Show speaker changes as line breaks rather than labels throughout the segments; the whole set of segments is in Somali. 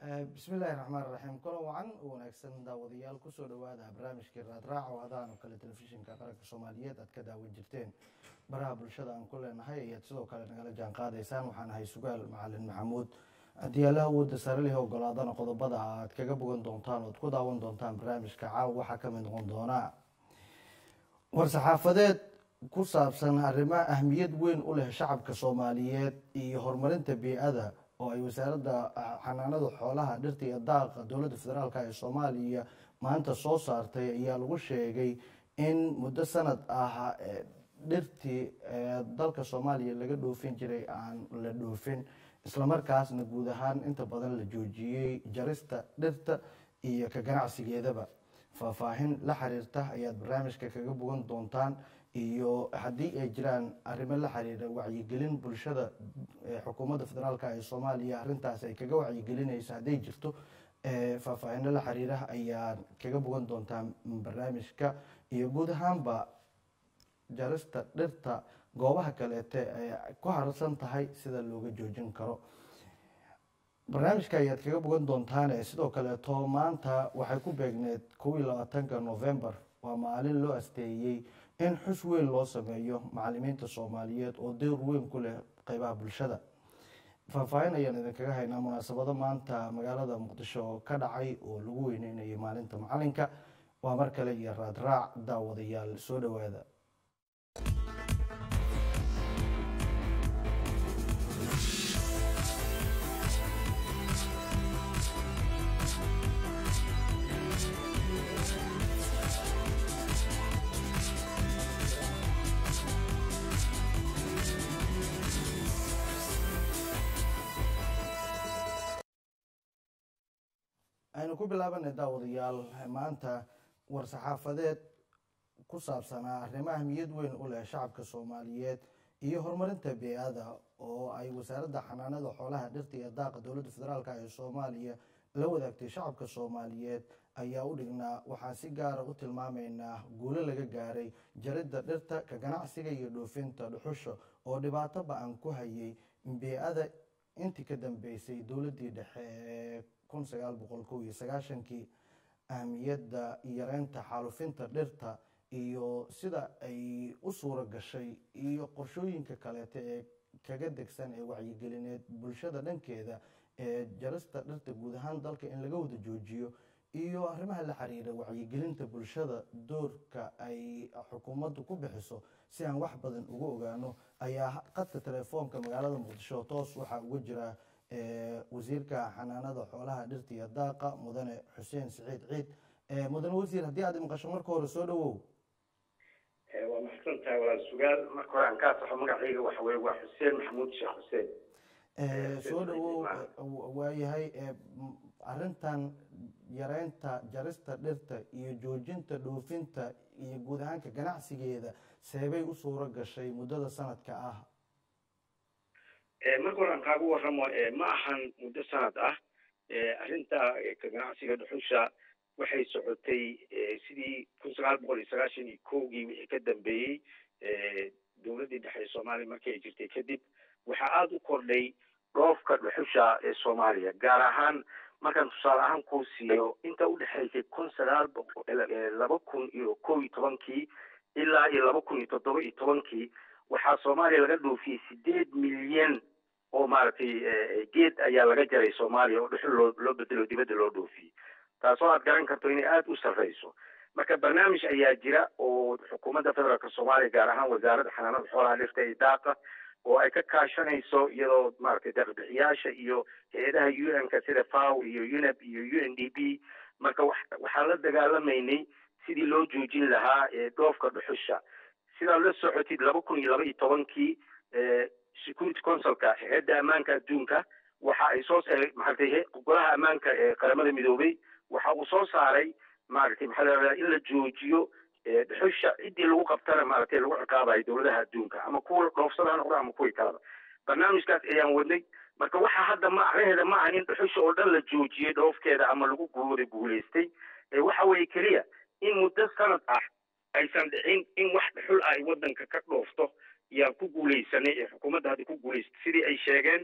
bismillahi raxmaan raxiim kulan wacan u wanaagsan daawadayaal kusoo dhawaada barnaamijkii raadraac oo hadaan oo kale telefishinka qaranka soomaaliyeed aad ka daawan jirteen baraha bulshada aan ku leenahay ayaad sidoo kale nagala jaan qaadaysaan waxaan ahay sugaal macalin maxamuud haddii alla awoodda sare leh ogolaadana qodobada aad kaga bogan doontaan oad ku daawan doontaan barnaamijka caawa waxaa ka mid noqon doonaa war-saxaafadeed ku saabsan arrimo ahmiyad weyn u leh shacabka soomaaliyeed iyo horumarinta bii-ada oo ay wasaaradda xanaanada xoolaha dhirta iyo daaqa dowladda federaalk ee soomaaliya maanta soo saartay ayaa lagu sheegay in muddo sanad ah dhirtii dalka soomaaliya laga dhoofin jiray aan la dhoofin islamarkaasna guud ahaan inta badan la joojiyey jarista dhirta iyo ka ganacsigeedaba faahfaahin la xiriirta ayaad barnaamijka kaga bogan doontaan iyo haddii ay jiraan arrimo la xiriira wacyigelin bulshada xukuumadda federaalk ee soomaaliya arrintaas ay kaga wacyigelinayso hadday jirto faahfaahino la xiriira ayaad kaga bogan doontaan barnaamijka iyo guud ahaanba jarista dhirta goobaha kaleete ay ku harsan tahay sida looga joojin karo barnaamijka ayaad kaga bogan doontaan sidoo kaleeto maanta waxay ku beegneed kow iyo labaatanka novembar waa maalin loo asteeyey in xus weyn loo sameeyo macalimiinta soomaaliyeed oo dowr weyn ku leh qeybaha bulshada faahfaahin ayaan idinkaga haynaa munaasabado maanta magaalada muqdisho ka dhacay oo lagu weyneynayay maalinta macalinka waa mar kale iyo raadraac daawadayaal soo dhowaada aynu ku bilaabanay daawadayaal maanta war-saxaafadeed ku saabsanaa arrimo ahmiyad weyn u leh shacabka soomaaliyeed iyo horumarinta bee-ada oo ay wasaaradda xanaanada xoolaha dhirta iyo daaqa dowladda federaalk ee soomaaliya la wadaagtay shacabka soomaaliyeed ayaa u dhignaa waxaan si gaara u tilmaamaynaa guulo laga gaaray jaridda dhirta ka ganacsiga iyo dhoofinta dhuxusha oo dhibaato ba-an ku hayay bee-ada intii ka dambeysay dowladdii dhexe ee kun sagaal boqol kow iyo sagaashankii ahmiyadda yareynta xaalufinta dhirta iyo sida ay u suuro gashay iyo qorshooyinka kaleeta ee kaga degsan ee wacyigelineed bulshada dhankeeda ee jarista dhirta guud ahaan dalka in laga wada joojiyo iyo arrimaha la xiriira wacyigelinta bulshada doorka ay xukuumaddu ku bixiso si aan wax badan uga ogaano ayaa qadka telefoonka magaalada muqdisho toos waxaa uga jira wasiirka xanaanada xoolaha dhirta iyo daaqa mudane xuseen siciid ciid mudane wasiir haddii aad maqasho marka hore soo dhawow
waa maxsan tahay walaal sugaal marka hore aan kaa saxo magacayga waxa weye waa xuseen maxamuud sheekh xuseen
soo dhawow waayahay arrintan yareynta jarista dhirta iyo joojinta dhoofinta iyo guud ahaanka ganacsigeeda seebay u suuro gashay muddada sanadka ah
marka hore aan kaagu warramo ma ahan muddo sanad ah arrinta ka ganacsiga dhuxusha waxay socotay sidii kun sagaal boqol iyo sagaashan iyo kowgii wixii ka dambeeyey dowladdii dhexe ee soomaaliya markii ay jirtay kadib waxaa aada u kordhay dhoofka dhuxusha ee soomaaliya gaar ahaan markaan tusaale ahaan kuu siiyo inta udhexaysay kun sagaal boqol laba kun iyo kow iyo tobankii ilaa iyo laba kun iyo toddoba iyo tobankii waxaa soomaaliya laga dhoofiyey sideed milyan oo maaragtay geed ayaa laga jaray soomaaliya oo dhuxul loo loo bedelo dibadda loo dhoofiyey taasoo aad garan karto inay aada u sarreyso marka barnaamij ayaa jira oo xukuumadda federaalka soomaaliya gaar ahaan wasaaradda xanaanada xoolaha dhirta iyo daaqa oo ay ka kaashanayso iyadoo maaragtay deeqbixiyaasha iyo hay-adaha u n-ka sida faw iyo unep iyo u n d b marka waxaan la dagaalamaynay sidii loo joojin lahaa dhoofka dhuxusha sidaad la socotid laba kun iyo laba iyo tobankii security councilka hay-adda ammaanka adduunka waxa ay soo maaragtay golaha ammaanka ee qaramada midoobay waxa uu soo saaray maaragtay maxaa la in la joojiyo dhuxusha ciddii lagu qabtana maaragtay lagu ciqaabayo dowladaha adduunka ama kuwa dhoofsada ha noqda ama kuwii kaleba barnaamijkaas ayaan wadnay marka waxa hadda macnaheeda ma aha in dhuxusha oo dhan la joojiyey dhoofkeeda ama lagu guuda guulaystay waxa weeye keliya in muddo sanad ah aysan dhicin in wax dhuxul ay waddanka ka dhoofto yaan ku guulaysanay ee xukuumadda hadda ku guulaystay sidii ay sheegeen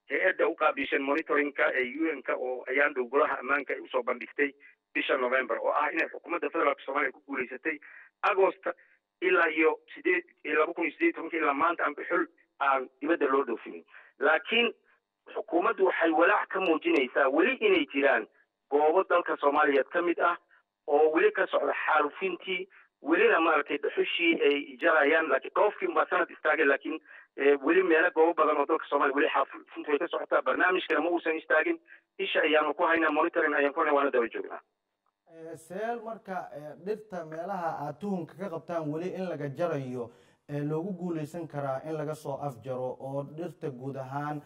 hay-adda u qaabilshan monitoringka ee un-ka oo ayaan dhow golaha ammaanka ay usoo bandhigtay bisha november oo ah inay xukuumadda federaalka soomaaliya ku guulaysatay agosta ilaa iyo sideed laba kun iyo sideed tobanka ilaa maanta aan bixul aan dibadda loo dhoofinin laakiin xukuumaddu waxay walaac ka muujinaysaa weli inay jiraan goobo dalka soomaaliyeed ka mid ah oo weli ka socda xaalufintii welina maaragtay dhuxushii ay jarayaan laakiin dhoofkii baa sanad istaagay laakiin weli meelo goobo badan oo dalka soomaaliya weli xaalufintu way ka socotaa barnaamijkana ma uusan istaagin isha ayaanu ku haynaa monitoring ayaan ku haynaa waana daba joognaa
seel marka dhirta meelaha aad tuhunka ka qabtaan weli in laga jarayo loogu guuleysan karaa in laga soo afjaro oo dhirta guud ahaan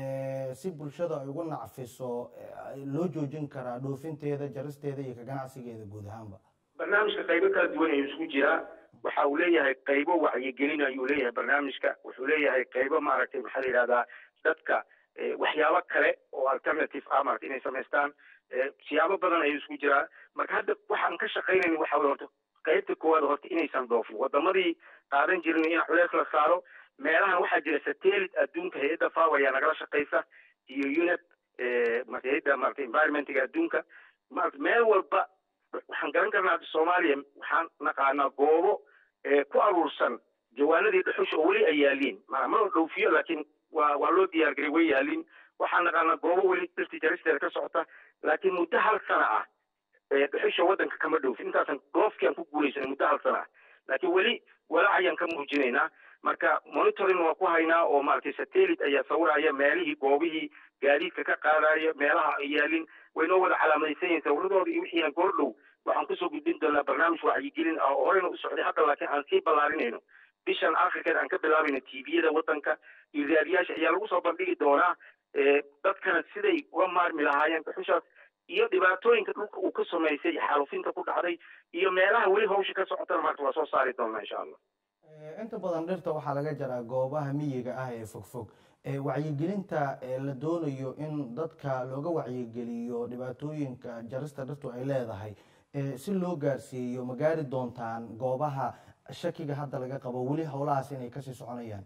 si bulshada ay ugu nacfiso loo joojin karaa dhoofinteeda jaristeeda iyo ka ganacsigeeda guud ahaanba
barnaamijka qaybo kala duwan ayuu isugu jiraa waxa uu leeyahay qaybo wacyigelin ayuu leeyahay barnaamijka wuxuu leeyahay qaybo maaragtay maxaa la yidhahdaa dadka waxyaabo kale oo alternative ah maarata inay samaystaan siyaabo badan ayuu isugu jiraa marka hadda waxaan ka shaqaynayn waxa weye horta qaybta koowaad horta inaysan dhoofin wadamadii qaadan jirin in culeys la saaro meelahan waxaa jira satellite adduunka hay-adda faw ayaa nagala shaqaysa iyo unep hay-adda marata environmentiga adduunka marata meel walba waxaan garan karnaa soomaaliya waxaan naqaanaa goobo ku aruursan jawaanadii dhuxusha oo weli ay yaaliin ma ma dhoofiyo laakiin waa waa loo diyaargaray way yaaliin waxaan naqaanaa goobo weli dhirtii jaristeeda ka socota laakiin muddo hal sana ah dhuxusha waddanka kama dhoofin intaasan dhoofkiaan ku guulaysanay muddo hal sana ah laakiin weli walaac ayaan ka muujinaynaa marka monitoring waa ku haynaa oo maaragtay satellite ayaa sawiraya meelihii goobihii gaadiidka ka qaadaya meelaha ay yaalin waynoo wada calaamadaysan yihin sawiradooda iyo wixiina goordhow waxaan kusoo gudbin doonaa barnaamij wacyigelin ah oo horeyna u socday hadda laakiin aan sii ballaarinayno bishan akhirkeed aan ka bilaabayno tviyada waddanka iyo raadiyaasha ayaa lagu soo bandhigi doonaa dadkana siday uga maarmi lahaayeen dhuxushaas iyo dhibaatooyinka dhulka uu ka samaysay xaalufinta ku dhacday iyo meelaha weli hawsha ka socotana maarta waa soo saari doonaa insha allah
inta badan dhirta waxaa laga jaraa goobaha miyiga ah ee fogfog wacyigelinta la doonayo in dadka looga wacyigeliyo dhibaatooyinka jarista dhirtu ay leedahay si loo gaarsiiyo ma gaari doontaan goobaha shakiga hadda laga qabo weli howlahaas inay kasii soconayaan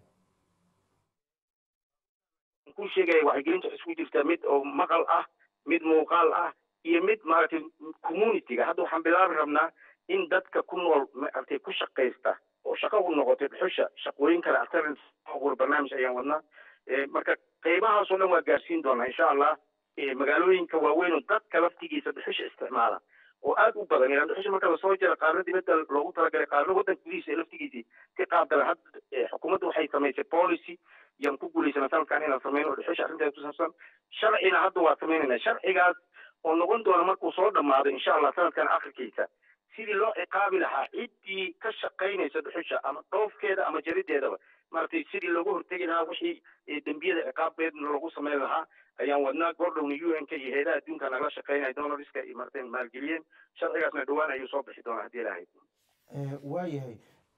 ku sheegaya wacyigelinta waxay isku jirtaa mid oo maqal ah mid muuqaal ah iyo mid maaragtay communityga hadda waxaan bilaabi rabnaa in dadka ku nool maaragtay ku shaqaysta oo shaqo u noqotay dhuxusha shaqooyin kale alternative barnaamij ayaan wadnaa marka qaybahaasoo dhan waa gaarsiin doonaa insha allah magaalooyinka waaweyn oo dadka laftigiisa dhuxusha isticmaala oo aad u badan ilaan dhuxusha marka lasoo jira qaarna dibadda loogu talagalay qaarna waddanka gudihiisa laftigiisii ka qaabdala hadda xukuumadda waxay samaysay policy yaan ku guulaysana sanadkan inaan samayno oo dhuxusha arrinteeda ku saabsan sharcina hadda waa samaynayna sharcigaas oo noqon doona markuu soo dhammaado insha allah sanadkan akhirkiisa sidii loo ciqaabi lahaa ciddii ka shaqaynaysa dhuxusha ama dhoofkeeda ama jarideedaba maaragtay sidii looga hortegi lahaa wixii dembiyada ciqaabeedna loogu samayn lahaa ayaan wadnaa gordhowna u n k iyo heedaha adduunka nagala shaqaynaya donoriska iyo maaragtay maalgeliyeen sharcigaasna dhowaan ayuu soo bixi doonaa haddii ilahayd
waayahay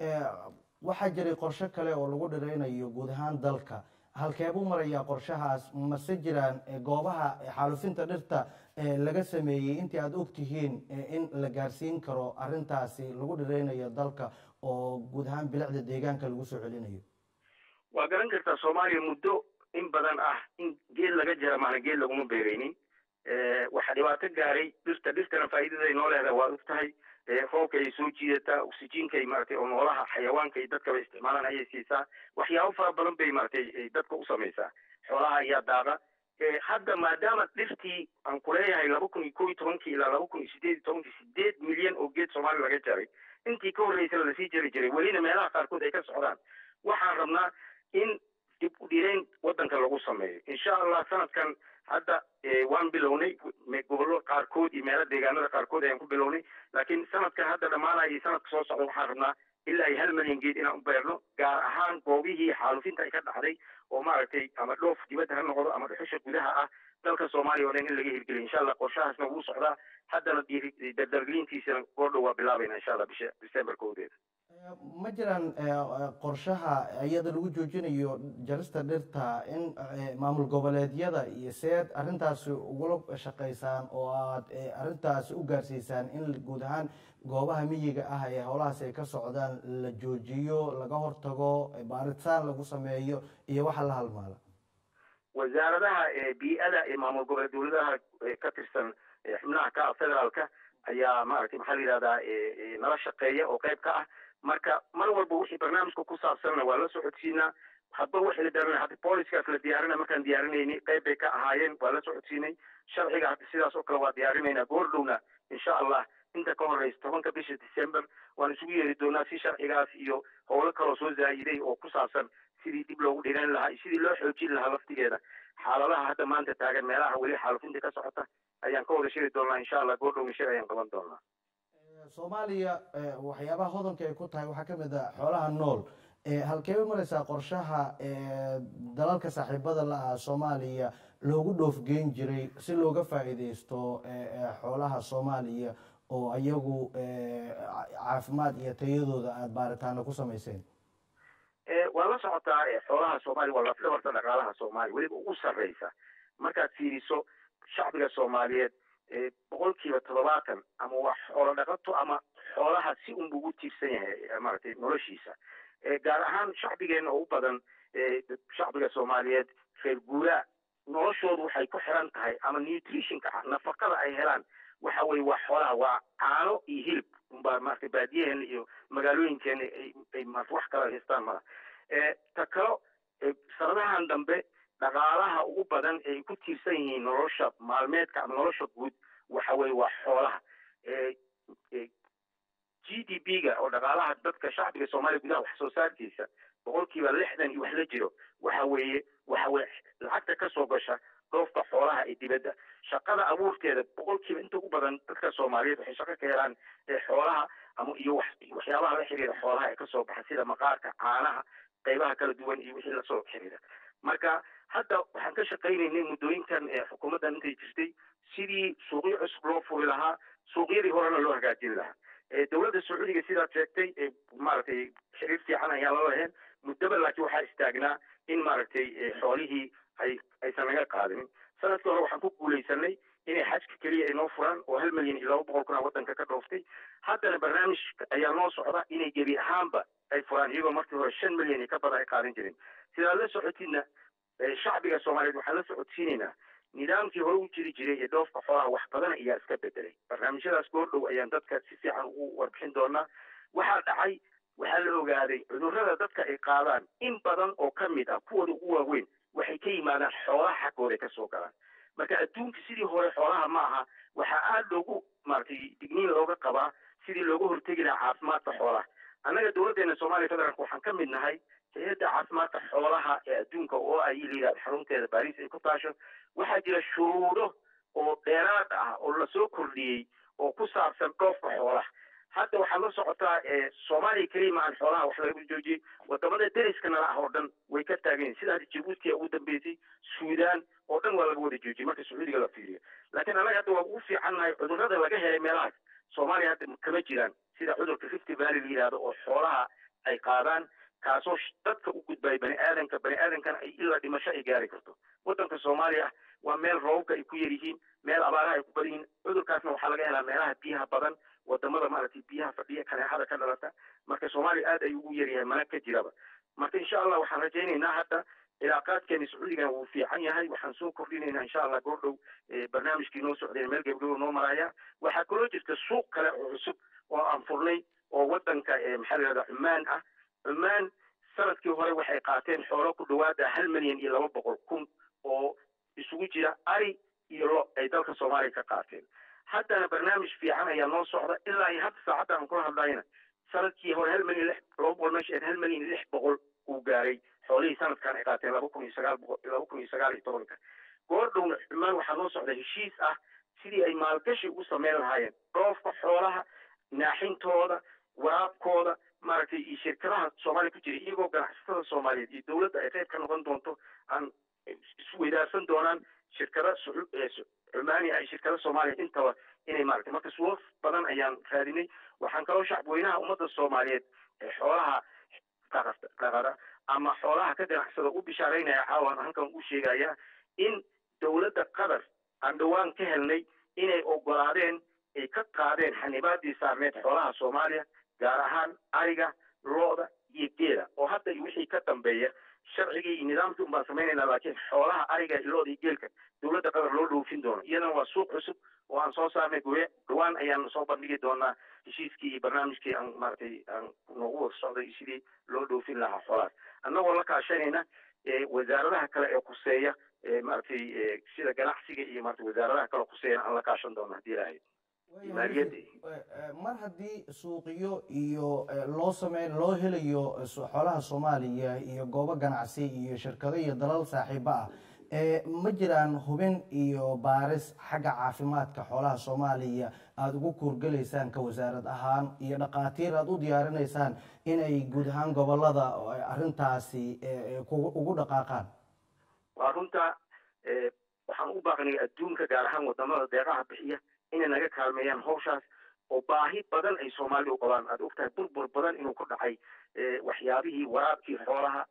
waxaa jiray qorshe kale oo lagu dhiraynayo guud ahaan dalka halkeebuu marayaa qorshahaas mase jiraan goobaha xaalufinta dhirta laga sameeyey intii aada og tihiin in la gaarsiin karo arrintaasi lagu dhiraynayo dalka oo guud ahaan bilicda deegaanka lagu soo celinayo
waa garan kartaa soomaaliya muddo in badan ah in geed laga jara maana geed laguma beereynin waxaa dhibaato gaaray dhirta dhirtana faa'iidaday noo leedahay waa og tahay roobka ay soo jiidataa oxygenkay maaragtay oo noolaha xayawaanka iyo dadkaba isticmaalaan ayay siisaa waxyaabo fara badan bay maaragtay dadka u samaysaa xoolaha ayaa daaqa hadda maadaama dhirtii aan kuleeyahay laba kun iyo kow iyo tobankii ilaa laba kun iyo sideed iyo tobankii sideed milyan oo geed soomaaliya laga jaray intii ka horreysana lasii jari jiray welina meelaha qaarkood ay ka socdaan waxaan rabnaa in dib u dhirayn waddanka lagu sameeyo insha allah sanadkan hadda waan bilownay gobollo qaarkood iyo meelo deegaanada qaarkood ayaan ku bilownay laakiin sanadkan hadda dhammaanaya iyo sanadka soo socda waxaan rabnaa ilaa iyo hal milyan geed inaan u beerno gaar ahaan goobihii xaalufinta ay ka dhacday oo maaragtay ama dhoof dibadda ha noqdo ama dhuxusha gudaha ah dalka soomaaliya oo dhan in laga hirgeliyo insha allah qorshahaasna wuu socdaa haddana dardargelintiisana goordhow waa bilaabayna insha allah bisha december kowdeeda
ma jiraan qorshaha iyada lagu joojinayo jarista dhirta in maamul goboleedyada iyo seed arrintaasi ugula shaqaysaan oo aad arrintaasi u gaarsiisaan in guud ahaan goobaha miyiga ah ee howlahaas ay ka socdaan la joojiyo laga hortago baaritaan lagu sameeyo iyo waxa la halmaala
wasaaradaha bii'ada ee maamul goboleed dowladaha ka tirsan xubnaha ka federaalka ayaa maaragtay maxaa la yidhahdaa nala shaqeeya oo qayb ka ah marka mar walba wixii barnaamijka ku saabsanna waa la socodsiinaa hadba wixii la diyaarinay hadda booliskaas la diyaarina markaan diyaarinaynay qayb bay ka ahaayeen waa la socodsiinay sharciga hadda sidaas oo kale waa diyaarinaynaa goordhowna insha allah inta ka horeysa tobanka bisha december waan isugu yeeri doonaa si sharcigaas iyo howlo kaloo soo zaayiday oo ku saabsan sidii dib loogu dhigan lahaa iyo sidii loo xoojin lahaa laftigeeda xaaladaha hadda maanta taagan meelaha weli xaalufinta ka socota ayaan ka wada shiri doonaa insha allah goordhowna shir ayaan qaban doonaa
soomaaliya waxyaabaha hodanka ay ku tahay waxaa kamid ah xoolaha nool halkeeba mareysaa qorshaha dalalka saaxiibada la ah soomaaliya loogu dhoofgeyn jiray si looga faa'iideysto xoolaha soomaaliya oo iyagu caafimaad iyo tayadooda aada baaritaano ku samayseen
waa la socotaa xoolaha soomaaliya waa lafdhabarta dhaqaalaha soomaaliya weliba ugu sarreysa markaad fiiriso shacbiga soomaaliyeed boqolkiiba toddobaatan ama waa xoolo dhaqato ama xoolaha si unbu ugu tiirsan yahay maaragtay noloshiisa gaar ahaan shacbigeena oo u badan shacbiga soomaaliyeed reer guuraa noloshoodu waxay ku xiran tahay ama nutritionka nafaqada ay helaan waxa weye waa xoolaha waa caano iyo hilib unbaa maaragtay baadiyaheena iyo magaalooyinkeena ay wax kala haystaan mala ta kalo sanadahan dambe dhaqaalaha ugu badan ay ku tiirsan yihiin nolosha maalmeedka ama nolosha guud waxa weye waa xoolaha g d p ga oo dhaqaalaha dadka shacbiga soomaaliya gudaha wax soo saarkiisa boqolkiiba lixdan iyo wax la jiro waxa weeye waxa weye lacagta kasoo gasha dhoofka xoolaha ee dibadda shaqada abuurteeda boqolkiiba inta ugu badan dadka soomaaliyeed waxay shaqo ka helaan xoolaha ama iyo waxyaabaha la xiriira xoolaha ee kasoo baxa sida maqaarka caanaha qaybaha kala duwan iyo wixii lasoo xiriira marka hadda waxaan ka shaqaynaynay muddooyinkan xukuumaddan intay jirtay sidii suuqyo cusub loo furi lahaa suuqyadii horena loo hagaajin lahaa dowladda sacuudiga sidaad sheegtay maaragtay xiriir fiican ayaan la lahayn muddaba laakiin waxaa istaagnaa in maaragtay xoolihii ay aysan naga qaadinin sanadkii hore waxaan ku guulaysanay inay xajka keliya ay noo furaan oo hal milyan iyo laba boqol kuna waddanka ka dhooftay haddana barnaamij ayaa noo socda inay gebi ahaanba ay furaan iyagoo markii hore shan milyan iyo ka badan ay qaadan jirin sidaad la socotidna shacbiga soomaaliyeed waxaan la socodsiinaynaa nidaamkii hore u jiri jiray ee dhoofka xoolaha wax badan ayaa iska bedelay barnaamijyadaas goordhow ayaan dadka si fiican ugu warbixin doonaa waxaa dhacay waxaa la ogaaday cudurrada dadka ay qaadaan in badan oo ka mid ah kuwooda ugu waaweyn waxay ka yimaadaan xoolaha xaggooda ka soo galaan marka adduunka sidii hore xoolaha ma aha waxaa aada loogu maaragtay digniin looga qabaa sidii looga hortegi lahaa caafimaadka xoolaha annaga dowladdeena soomaaliya federaalk waxaan ka mid nahay hay-adda caafimaadka xoolaha ee adduunka oo ay layidhahdo xarunteeda baris ay ku taasho waxaa jira shuruudo oo dheeraad ah oo lasoo kordhiyey oo ku saabsan dhoofka xoolaha hadda waxaad la socotaa soomaaliya keliya maahan xoolaha wax laga joojiyey wadamada deriska nala ah oo dhan way ka taagan yihin sida hadda jabuuti ugu dambeysay suudaan oo dhan waa laga wada joojiyey marka sacuudiga la fiiriyo laakiin annaga hadda waa ugu fiicannahay cudurrada laga helay meelahaas soomaaliya hadda kama jiraan sida cudurka rifty valley la yidhahdo oo xoolaha ay qaadaan kaasoo dadka u gudbaya bani aadanka bani aadankana ay ilaa dhimasho ay gaari karto waddanka soomaaliya waa meel roobka ay ku yar yihiin meel abaaraha ay ku badan yihiin cudurkaasna waxaa laga helaa meelaha biyaha badan wadamada maaragtay biyaha fadhiya kaneexada ka dhalata marka soomaaliya aad ayuu ugu yaryahay mana ka jiraba marka insha allah waxaan rajaynaynaa hadda cilaaqaadkeeni sacuudigana wuu fiican yahay waxaan soo kordhinaynaa insha allah goordhow barnaamijkii noo socday meel gebgabo noo maraya waxaa kaloo jirta suuq kale oo cusub oo aan furnay oo wadanka maxaa la yihahda cumaan ah cumaan sanadkii hore waxay qaateen xoolo ku dhawaada hal milyan iyo laba boqol kun oo isugu jira ari iyo lo ay dalka soomaaliya ka qaateen haddana barnaamij fiican ayaa noo socda ilaa iyo hadda saacadda aan kula hadlayna sanadkii hore hal milyan lix laba boqol meesha hal milyan iyo lix boqol uu gaaray xoolihii sanadkan ay qaateen laba kun iyo sagaal boqol laba kun iyo sagaal iyo tobanka goordhowna xumaan waxaa noo socda heshiis ah sidii ay maalgashi ugu sameyn lahaayeen dhoofka xoolaha naaxintooda waraabkooda maaragtay iyo shirkadaha soomaaliya ku jira iyagoo ganacsatada soomaaliyeed iyo dowladda ay qayb ka noqon doonto aan isweydaarsan doonaan shirkada cumaani ay shirkada soomaaliya intaba inay maaragtay marka suuq badan ayaan raadinay waxaan kaloo shacbweynaha ummadda soomaaliyeed ee xoolaha dhaqada ama xoolaha ka ganacsada u bishaaraynaya caawan halkan u sheegaya in dowladda qatar aan dhowaan ka helnay inay ogolaadeen ay ka qaadeen xanibaadii saarneed xoolaha soomaaliya gaar ahaan ariga looda iyo geela oo hadda wixii ka dambeeya sharcigii iyo nidaamkii un baan samaynayna laakiin xoolaha ariga ilooda iyo geelka dowladda qatar loo dhoofin doono iyadana waa suuq cusub oo aan soo saarnay goye dhawaan ayaan soo bandhigi doonaa heshiiskii iyo barnaamijkii aan maaragtay aan noogu wada socday sidii loo dhoofin lahaa xoolahaas annagoo la kaashanayna wasaaradaha kale ee khuseeya maaragtay sida ganacsiga iyo maaragtay wasaaradaha kale khuseeyana aan la kaashan doono haddii ilaahay
mar haddii suuqiyo iyo loo sameyn loo helayo xoolaha soomaaliya iyo goobo ganacsi iyo shirkado iyo dalal saaxiibo ah ma jiraan hubin iyo baaris xagga caafimaadka xoolaha soomaaliya aada ugu kuurgelaysaan ka wasaarad ahaan iyo dhakhaatiir aada u diyaarinaysaan inay guud ahaan gobolada arrintaasi ugu dhaqaaqaan
waa runta waxaan u baaqnay adduunka gaar ahaan wadamada deeqaha bixiya inay naga kaalmeeyaan hawshaas oo baahi badan ay soomaalida u qabaan aad ogtahay burbur badan inuu ku dhacay waxyaabihii waraabkii xoolaha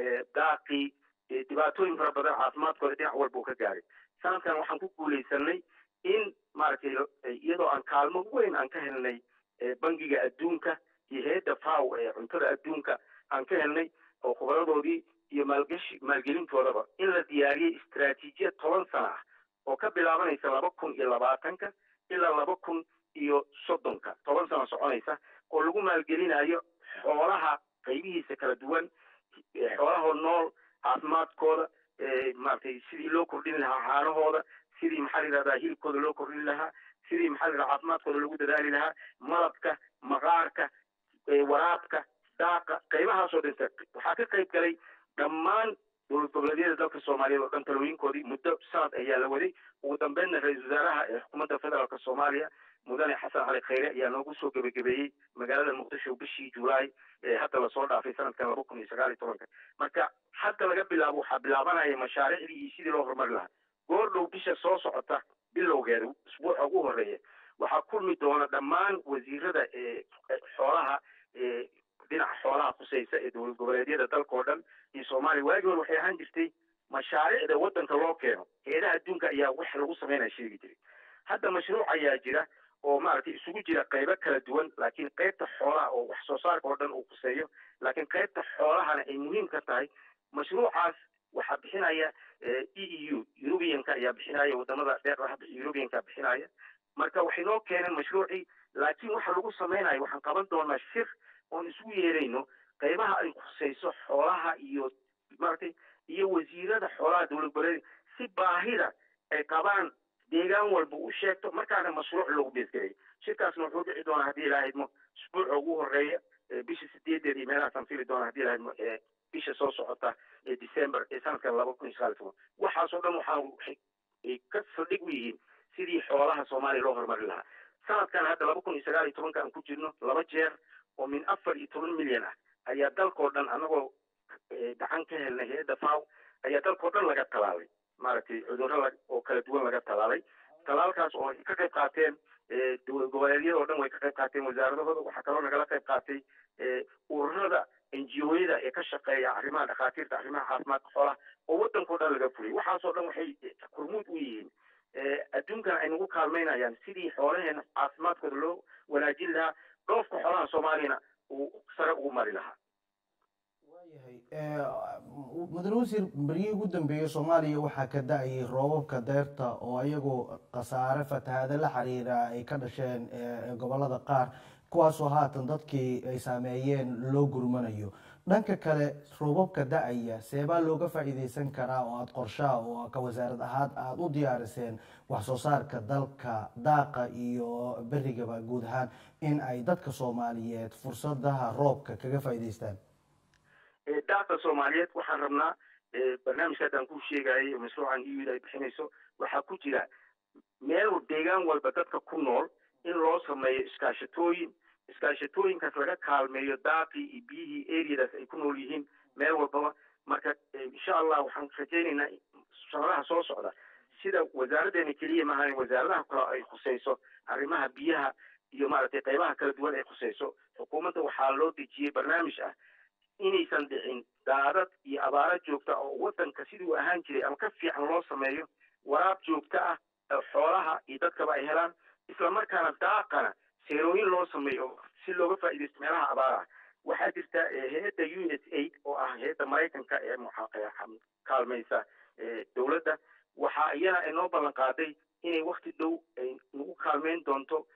daaqii dhibaatooyin fara badan caafimaadkooda dhinac walba uu ka gaaray sanadkan waxaan ku guulaysanay in maaragtay iyadoo aan kaalmo weyn aan ka helnay bangiga adduunka iyo hay-adda faw ee cuntada adduunka aan ka helnay oo khubaradoodii iyo maalgashi maalgelintoodaba in la diyaariyey istaraatiijiyad toban sana ah oo ka bilaabanaysa laba kun iyo labaatanka ilaa laba kun iyo soddonka toban sano soconaysa oo lagu maalgelinayo xoolaha qaybihiisa kala duwan xoolahoo nool caafimaadkooda maaragtay sidii loo kordhin lahaa caanahooda sidii maxaa la yidhahdaa hilibkooda loo kordhin lahaa sidii maxaa la yidhahdaa caafimaadkooda lagu dadaali lahaa malabka maqaarka waraabka daaqa qaybahaasoo dhinta waxaa ka qayb galay dhammaan dowlad goboleedyada dalka soomaaliyeed oo dhan talooyinkoodii muddo sanad ayaa la waday ugu dambeynna ra-iisul wasaaraha ee xukuumadda federaalka soomaaliya mudane xasan cali khayre ayaa noogu soo gebagabeeyey magaalada muqdisho bishii julaay ee hadda lasoo dhaafay sanadkan laba kun iyo sagaal iyo tobanka marka hadda laga bilaabo waxaa bilaabanaya mashaariicdii iyo sidii loo horumari lahaa goor dhow bisha soo socota bilowgeeda usbuuca ugu horeeya waxaa kulmi doona dhammaan wasiirada xoolaha dhinaca xoolaha khusaysa ee dowlad goboleedyada dalka oo dhan iyo soomaaliya waagii hore waxay ahaan jirtay mashaariicda waddanka loo keeno heedaha adduunka ayaa wax lagu sameynaya sheegi jiray hadda mashruuc ayaa jira oo maaragtay isugu jira qaybo kala duwan laakiin qaybta xoolaha oo wax soo saarka oo dhan uu khuseeyo laakiin qaybta xoolahana ay muhiim ka tahay mashruucaas waxaa bixinaya e e u eurubianka ayaa bixinaya wadamada deeqda hadda eurubianka bixinaya marka waxay noo keeneen mashruucii laakiin waxa lagu samaynayo waxaan qaban doonaa shir oon isugu yeerayno qaybaha ay khusayso xoolaha iyo maaragtay iyo wasiirada xoolaha dowlad goboleed si baahida ay qabaan deegaan walba u sheegto markaana mashruuc loogu beesgareeyo shirkaasna wuxuu dhici doonaa haddii ilaaha idmo isbuuca ugu horeeya bisha sideedeed iyo meelahaasaan fili doonaa haddii ilaha idmo bisha soo socota ee december ee sanadkan laba kun iyo sagaal iyo toban waxaasoo dhan waxaa waxay ka saldhig u yihiin sidii xoolaha soomaaliya loo horumari lahaa sanadkan hadda laba kun iyo sagaal iyo tobanka aan ku jirno laba jeer oo min afar iyo toban milyan ah ayaa dalkao dhan anagoo gacan ka helnay hay-adda faw ayaa dalkao dhan laga talaalay maaragtay cudurro oo kala duwan laga talaalay talaalkaas oo ay ka qayb qaateen dowlad goboleedyada oo dhan way ka qayb qaateen wasaaradahooda waxaa kaloo nagala qayb qaatay ururada enjiyooyada ee ka shaqeeya arrimaha dhakhaatiirta arrimaha caafimaadka xoolaha oo waddankao dhan laga fuliyay waxaasoo dhan waxay hormuud u yihiin adduunkana ay nagu kaalmaynayaan sidii xoolaheena caafimaadkooda loo wanaajin lahaa dhoofka xoolaha soomaaliyana uu sare ugu mari lahaa
waayahay mudane wasiir beryihii ugu dambeeyey soomaaliya waxaa ka da-ayay roobabka deyrta oo iyagu khasaare fatahaado la xiriira ay ka dhasheen gobolada qaar kuwaasoo haatan dadkii ay saameeyeen loo gurmanayo dhanka kale roobabka da-aya seebaa looga faa'iideysan karaa oo aada qorshaha oo ka wasaarad ahaan aada u diyaariseen wax soo saarka dalka daaqa iyo berigaba guud ahaan in ay dadka soomaaliyeed fursadaha roobka kaga faa'iideystaan
daaqa soomaaliyeed waxaan rabnaa barnaamijka haddaan ku sheegayay mashruucan euda ay bixinayso waxaa ku jira meel deegaan walba dadka ku nool in loo sameeyo iskaashatooyin iskaashatooyinkaas laga kaalmeeyo daaqii iyo biyihii areadaas ay ku nool yihiin meel walbaba marka insha allah waxaan rajaynaynaa shaqadaha soo socda sida wasaaraddeena keliya maahan wasaaradaha kale ay khusayso arrimaha biyaha iyo maaragtay qaybaha kala duwan ay khusayso xukuumadda waxaa loo dejiyey barnaamij ah inaysan dhicin daadad iyo abaaro joogta oo waddanka sidii uu ahaan jiray ama ka fiican loo sameeyo waraab joogto ah xoolaha iyo dadkaba ay helaan isla markaana daaqana seerooyin loo sameeyo si looga faa'iidaysto meelaha abaaraha waxaa jirta hay-adda u s aid oo ah hay-adda maraykanka ee kaalmaysa dowladda waxaa iyana inoo ballan qaaday inay wakti dhow ay nagu kaalmeyn doonto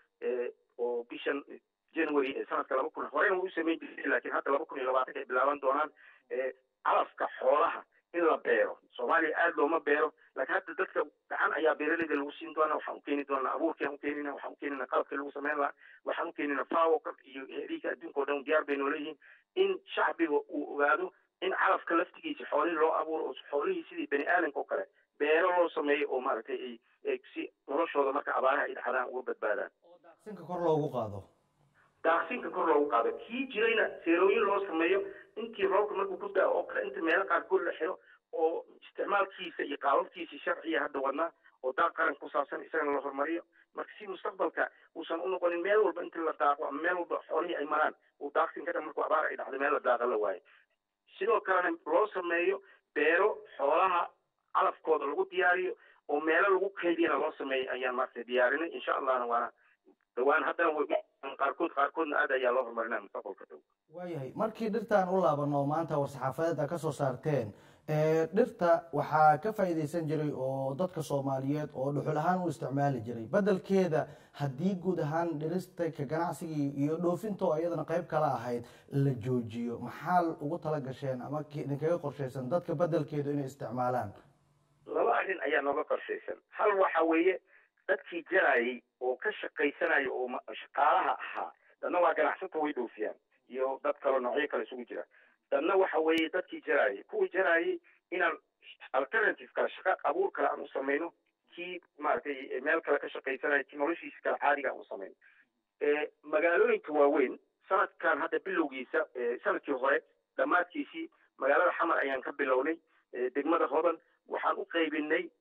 oo bishan january ee sanadka laba kun horena way u samayn jirtay laakiin hadda laba kun iyo labaatanka ay bilaaban doonaan calafka xoolaha in la beero soomaaliya aada looma beero laakiin hadda dadka gacan ayaa beeraleyda lagu siin doonaa waxaan u keeni doonaa abuurkiaan u keenina waxaan u keenina qalabkii lagu sameyn lahaa waxaan u keenina fawo iyo heriika adduunka o dhan diyaar bay noo leeyihiin in shacbiga uu ogaado in calafka laftigiisa xoolihii loo abuuro oo xoolihii sidii bani aadamka oo kale beero loo sameeyo oo maaragtay ay si noloshooda marka abaaraha ay dhacdaan uga badbaadaan
daaqsinka kor loogu qaado
daaqsinka kor loogu qaado kii jirayna seerooyin loo sameeyo intii roobka markuu ku daa oo kale inta meelo qaarkood la xiro oo isticmaalkiisa iyo qaababkiisa sharciya hadda wadnaa oo daaq qaran ku saabsan isagana la horumariyo marka si mustaqbalka uusan u noqonin meel walba inta la daaqo ama meel walba xoolihii ay maraan uu daaqsin ka dhan markuu abaar ay dhacdo meel la daaqa la waayo sidoo kalena loo sameeyo beero xoolaha calafkooda lagu diyaariyo oo meelo lagu kaydiyana loo sameeyo ayaan maaragtay diyaarinay insha allahna waana dhawaan haddana qaarkood qaarkoodna aad ayaa loo horumarinaya mustaqbalka dhow
waayahay markii dhirtaan u laabano maanta war-saxaafadeed a ka soo saarteen dhirta waxaa ka faa'iidaysan jiray oo dadka soomaaliyeed oo dhuxul ahaan u isticmaali jiray beddelkeeda haddii guud ahaan dhirista ka ganacsigii iyo dhoofintoo iyadana qayb kala ahayd la joojiyo maxaa ugu tala gasheen ama idinkaga qorshaysan dadka beddelkeedu inay isticmaalaan
laba arrin ayaa nooga qorshaysan hal waxa weeye dadkii jarayay oo ka shaqaysanaya oo shaqaalaha ahaa dadna waa ganacsato way dhoofiyaan iyo dad kale noocyo kale isugu jira dadna waxa weeye dadkii jaraayay kuwii jaraayay inaan alternative kale shaqa abuur kale aan u samayno kii maaragtay meel kale ka shaqaysanaya kii noloshiisa kale caadiga aan u samayno magaalooyinka waaweyn sanadkan hadda bilowgiisa sanadkii hore dhammaadkiisii magaalada xamar ayaan ka bilownay degmada hodan waxaan u qaybinay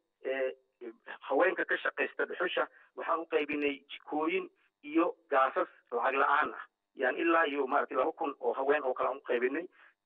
haweenka ka shaqaysta dhuxusha waxaan u qaybinay jikooyin iyo gaasas lacag la-aan ah yani ilaa iyo maaragtay laba kun oo haween oo kale aan u qaybinay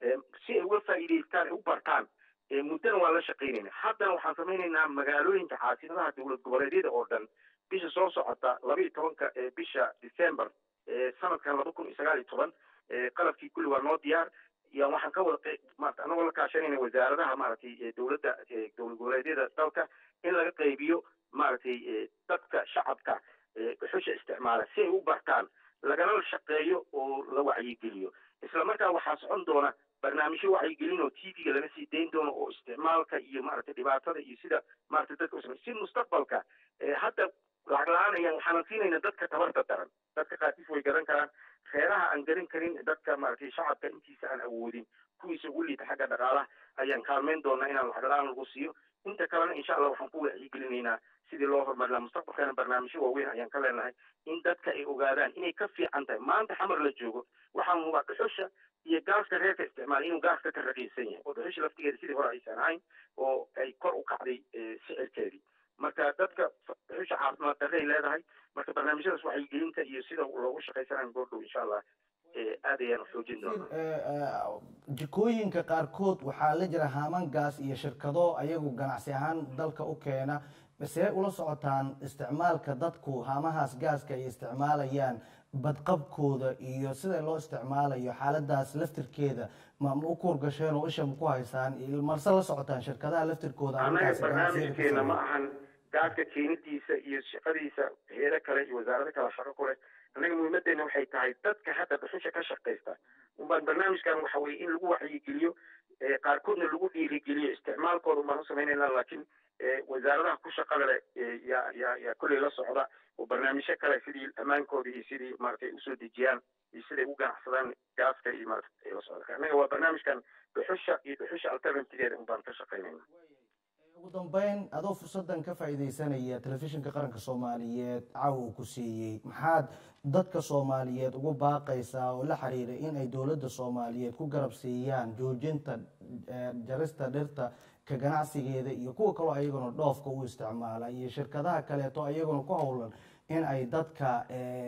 si ay uga faa'iidaystaan ay u bartaan muddana waa la shaqaynayna haddana waxaan samaynaynaa magaalooyinka caasimadaha dowlad goboleedyada oo dhan bisha soo socota laba iyo tobanka bisha december sanadkan laba kun iyo sagaal iyo toban qalabkii kulli waa noo diyaar ya waxaan ka wada maarata anagoo la kaashanayna wasaaradaha maaragtay dowladda dowlad goboleedyada dalka in laga qaybiyo maaragtay dadka shacabka dhuxusha isticmaala si ay u bartaan lagana shaqeeyo oo la wacyigeliyo isla markaa waxaa socon doona barnaamijyo wacyigelin oo t v-ga laga sii dayn doono oo isticmaalka iyo maaragtay dhibaatada iyo sida maaragtay dadka usame si mustaqbalka hadda lacag la-aan ayaan waxaanan siinayna dadka tabarta daran dadka qaarkiis way garan karaan reeraha aan garan karin dadka maaragtay shacabka intiisa aan awoodin kuwiisa ugu liita xagga dhaqaalaha ayaan kaalmeyn doonaa inaan lacag la-aan lagu siiyo inta kalena insha allah waxaan ku wacyigelinaynaa sidii loo horumarin laha mustaqbalkana barnaamijyo waaweyn ayaan ka leenahay in dadka ay ogaadaan inay ka fiican tahay maanta xamar la joogo waxaa muubaa dhuxusha iyo gaaska reerka isticmaala inuu gaaska ka raqiisan yahay oo dhuxusha laftigeeda sidii hore aysan ahayn oo ay kor u kacday sicirkeedii marka dadka dhuxusha caafimaad darre ay leedahay marka barnaamijyadaas wacyigelinta iyo sida loogu shaqaysanayo goordhow insha allah aad ayaan xoojin doonaa
jikooyinka qaarkood waxaa la jira haaman gaas iyo shirkado ayagu ganacsi ahaan dalka u keena see ula socotaan isticmaalka dadku haamahaas gaaska ay isticmaalayaan badqabkooda iyo sida loo isticmaalayo xaaladaas laftirkeeda ma u kuurgasheen oo isha ku haysaan marse la socotaan shirkadaha laftirkooda
anaga barnaamijkeena ma ahan gaaska keenidiisa iyo shaqadiisa heedo kale iyo wasaarado kale shaqo ku leh annaga muhiimadeena waxay tahay dadka hadda dhuxusha ka shaqaysta unbaan barnaamijkan waxa weye in lagu wacyigeliyo qaarkoodna lagu dhiirigeliyo isticmaalkooda unbaan u samaynayna laakiin wasaaradaha ku shaqada leh yaa yaa yaa kolley la socda oo barnaamijyo kale sidii ammaankooda iyo sidii maaragtay usoo dejiyaan iyo siday u ganacsadaan gaaska iyo maaragtay ay la socda annaga waa barnaamijkan dhuxusha iyo dhuxusha alternativeeda unbaan ka shaqaynayna
ugu dambeyn adoo fursadan ka faa'iidaysanaya telefishinka qaranka soomaaliyeed caawa uu ku siiyey maxaad dadka soomaaliyeed ugu baaqaysaa oo la xiriira in ay dowladda soomaaliyeed ku garab siiyaan joojinta jarista dhirta ka ganacsigeeda iyo kuwa kaloo ayaguna dhoofka u isticmaala iyo shirkadaha kaleeto ayaguna ku howlan in ay dadka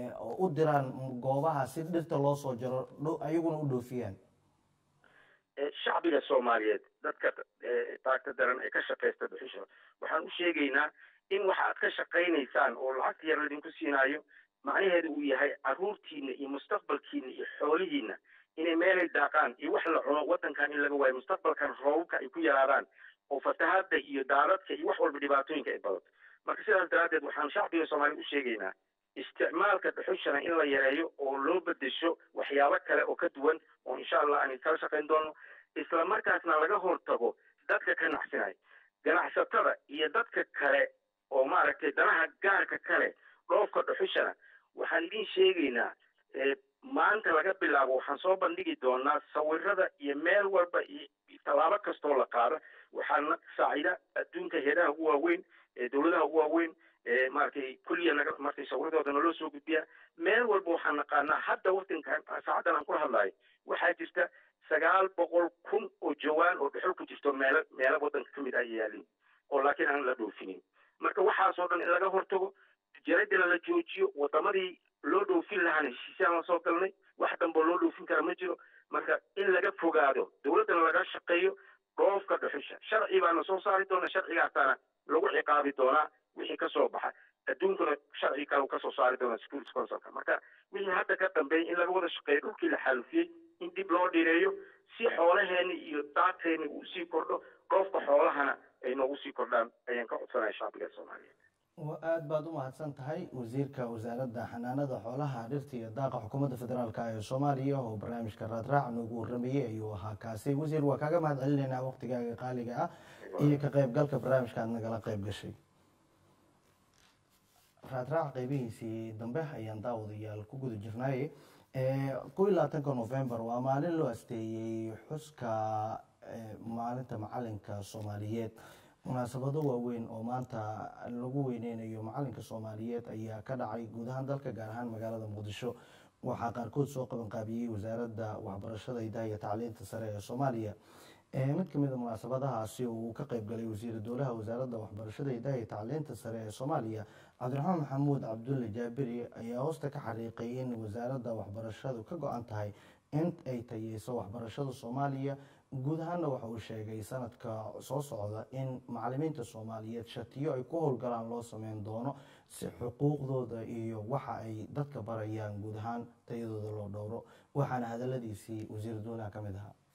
u diraan goobaha si dhirta loo soo jaro ayaguna u dhoofiyaan
shacbiga soomaaliyeed dadka taagta daran ee ka shaqaysta dhuxusha waxaan u sheegaynaa in waxa aad ka shaqaynaysaan oo lacagta yar laydinku siinaayo macnaheedu uu yahay caruurtiina iyo mustaqbalkiina iyo xoolihiina inay meelay daaqaan iyo wax la cuno waddankan in laga waayo mustaqbalkan roobabka ay ku yaraadaan oo fatahaadda iyo daadadka iyo wax walba dhibaatooyinka ay badato marka sidaas daraaddeed waxaan shacbiga soomaaliyed u sheegaynaa isticmaalka dhuxushana in la yareeyo oo loo bedesho waxyaabo kale oo ka duwan oo insha allah aan kala shaqayn doono isla markaasna laga hortago dadka ka nacsinaya ganacsatada iyo dadka kale oo maaragtay danaha gaarka kale dhoofka dhuxushana waxaan idin sheegaynaa maanta laga bilaabo waxaan soo bandhigi doonaa sawirada iyo meel walba iyo tallaabo kastoo la qaado waxaana saacida adduunka heedaha ugu waaweyn dowladaha ugu waaweyn maaragtay kulliya naga martay sawiradooda naloo soo gudbiyaa meel walba waxaan naqaanaa hadda wadankan saacaddan aan ku hadlayo waxaa jirta sagaal boqol kun oo jawaan oo dhuxul ku jirto meelo meelo waddanka ka mid ah yaalin oo laakiin aan la dhoofinin marka waxaasoo dhan in laga hortago tijaradina la joojiyo wadamadii loo dhoofin lahaana heshiisaan la soo galnay wax damboo loo dhoofin kara ma jiro marka in laga fogaado dowladdana laga shaqeeyo dhoofka dhuxusha sharci baana soo saari doona sharcigaasaana lagu ciqaabi doonaa wixii ka soo baxa adduunkuna sharci kale kasoo saari doona security councilka marka wixii hadda ka dambeeyay in laga wada shaqeeyo dhulkii la xaalufiyey in dib loo dhireeyo si xoolaheeni iyo daadkeeni uu sii kordho dhoofka xoolahana ay noogu sii kordhaan ayaan ka codsanaya shacbiga soomaaliyeed
aad baad u mahadsan tahay wasiirka wasaaradda xanaanada xoolaha dhirta iyo daaqa xukuumadda federaalk ee soomaaliya oo barnaamijka raadraac noogu warramayey ayuu ahaa kaasi wasiir waa kaaga mahad celinaynaa waqtigaaga qaaliga ah iyo ka qaybgalka barnaamijka aad nagala qayb gashay raadraac qeybihiisii dambe ayaan daawadayaal ku guda jirnaaye kow iyo labaatanka november waa maalin loo asteeyey xuska maalinta macalinka soomaaliyeed munaasabado waaweyn oo maanta lagu weyneynayo macalinka soomaaliyeed ayaa ka dhacay guud ahaan dalka gaar ahaan magaalada muqdisho waxaa qaarkood soo qabanqaabiyey wasaaradda waxbarashada idaha iyo tacliinta sare ee soomaaliya mid kamid a munaasabadahaasi uu ka qeyb galay wasiira dowlaha wasaaradda waxbarashada idaha iyo tacliinta sare ee soomaaliya cabdiraxmaan maxamuud cabdulle jaabiri ayaa hoosta ka xariiqay in wasaaradda waxbarashadu ka go-an tahay in ay tayeyso waxbarashada soomaaliya guud ahaanna waxa uu sheegay sanadka soo socda in macalimiinta soomaaliyeed shatiyo ay ku howlgalaan loo sameyn doono si xuquuqdooda iyo waxa ay dadka barayaan guud ahaan tayadooda loo dhowro waxaana hadaladiisii wasiir dowlaha ka mid ahaa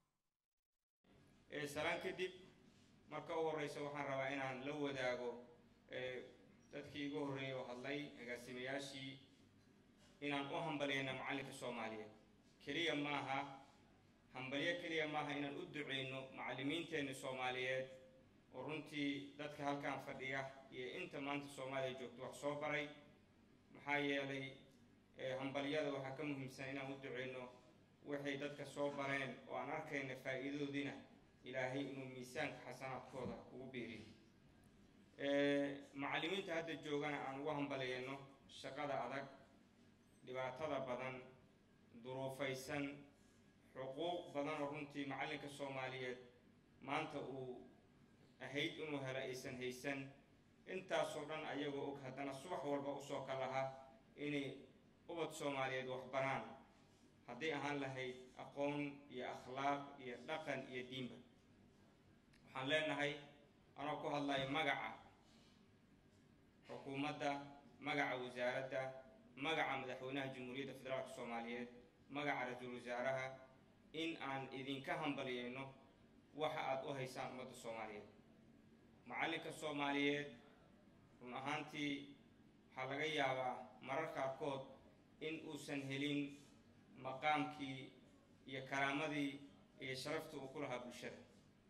salaan kadib marka u horeysa waxaan rabaa inaan la wadaago dadkii igu horreeyay oo hadlay agaasimayaashii inaan u hambaliyayna macalinka soomaaliyeed keliya maaha hambalyo keliya maaha inaan u duceyno macallimiinteenna soomaaliyeed oo runtii dadka halkan fadhiya iyo inta maanta soomaaliya joogto wax soo baray maxaa yeelay hambalyada waxaa ka muhiimsan inaan u duceyno waxay dadka soo bareen oo aan arkayna faa'iidadoodiina ilaahay inuu miisaanka xasanaadkooda ugu biiriyo macallimiinta hadda joogana aan ugu hambaliyayno shaqada adag dhibaatada badan duruufaysan xuquuq badan oo runtii macallinka soomaaliyeed maanta uu ahayd inuu helo aysan haysan intaasoo dhan ayagoo og haddana subax walba usoo ka lahaa inay ubad soomaaliyeed waxbaraan hadday ahaan lahayd aqoon iyo akhlaaq iyo dhaqan iyo diinba waxaan leenahay anoo ku hadlayo magaca xukuumadda magaca wasaaradda magaca madaxweynaha jamhuuriyadda federaalka soomaaliyeed magaca ra-iisul wasaaraha in aan idinka hambaliyeyno waxa aada u haysaan ummadda soomaaliyeed macallinka soomaaliyeed run ahaantii waxaa laga yaabaa marar qaarkood in uusan helin maqaamkii iyo karaamadii iyo sharaftii uu ku lahaa bulshada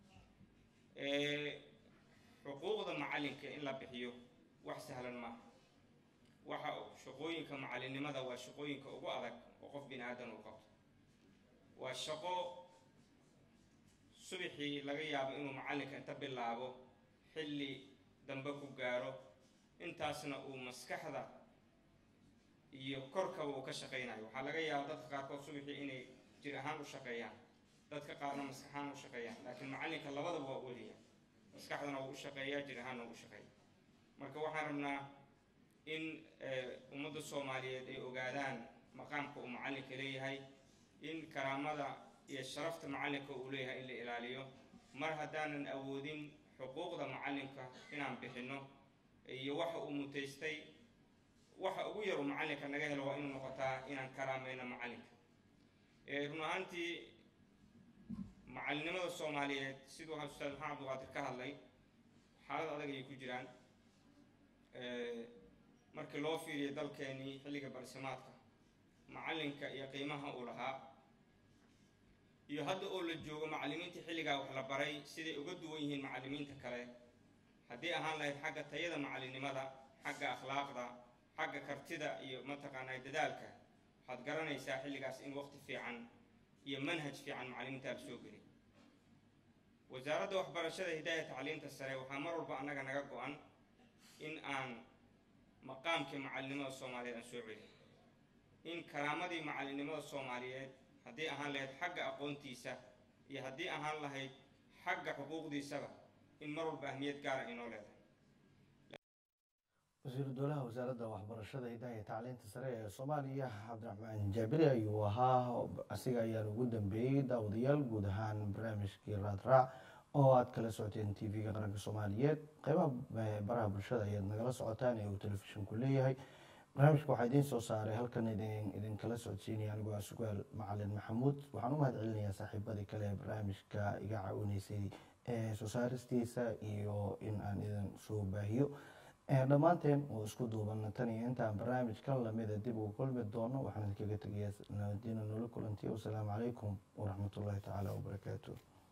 xuquuqda macallinka in la bixiyo wax sahlan maaha waxa shaqooyinka macallinnimada waa shaqooyinka ugu adag oo qof bini aadan uu qabto waa shaqo subaxii laga yaabo inuu macallinka inta bilaabo xilli dambe ku gaaro intaasna uu maskaxda iyo korkaba uu ka shaqaynayo waxaa laga yaaba dadka qaarkood subaxii inay jir ahaan u shaqeeyaan dadka qaarna maskax ahaan u shaqeeyaan laakiin macallinka labadaba waa weliya maskaxdana wuu u shaqeeyaa jir ahaanna wuu u shaqeeya marka waxaan rabnaa in ummadda soomaaliyeed ay ogaadaan maqaamka uu macallinka leeyahay in karaamada iyo sharafta macallinka uu leeyahay in la ilaaliyo mar haddaanan awoodin xuquuqda macallinka inaan bixinno iyo waxa uu mutaystay waxa ugu yar uu macallinka naga helo waa inuu noqotaa inaan karaamayno macallinka run ahaantii macalinimada soomaaliyeed siduu ustaad maxamed abduqaadir ka hadlay xaalad adag ayay ku jiraan markii loo fiiriyo dalkeenii xilliga barsimaadka macalinka iyo qiimaha uu lahaa iyo hadda oo la joogo macallimiinta xilligaa wax la baray siday uga duwan yihiin macallimiinta kale haddii ahaan lahayd xagga tayada macallinimada xagga akhlaaqda xagga kartida iyo mataqaanaa dadaalka waxaad garanaysaa xilligaas in waqti fiican iyo manhaj fiican macallimiinta la soo geli wasaaradda waxbarashada hidaaya tacliinta sare waxaa mar walba annaga naga go-an in aan maqaamkii macallinimada soomaaliyeed aan soo celin in karaamadii macallinimada soomaaliyeed haddii ahaan lahayd xagga aqoontiisa iyo haddii ahaan lahayd xagga xuquuqdiisaba in mar walba ahmiyad gaara inoo leedahay
wasiiru dowlaha wasaaradda waxbarashada hidaha iyo tacliinta sare ee soomaaliya cabdiraxmaan jaabiri ayuu ahaa asiga ayaan ugu dambeeyey daawadayaal guud ahaan barnaamijkii raadraac oo aad kala socoteen t v-ga qaranka soomaaliyeed qeybaha baraha bulshada ayaad nagala socotaan ee uu telefishinku leeyahay barnaamijka waxaa idiin soo saaray halkan idin idinkala socodsiinaya anigoo ah sugaal macalin maxamuud waxaan u mahad celinayaa saaxiibadii kale ee barnaamijka iga caawinaysay ee soo saaristiisa iyo in aan idin soo baahiyo dhammaanteen oo isku duuban tan iyo intaan barnaamijkan lamida dib ugu kulmi doono waxaan idinkaga tegayaa nabadiina noola kulantiy wasalaamu calaykum waraxmatullaahi tacaala wabarakaatu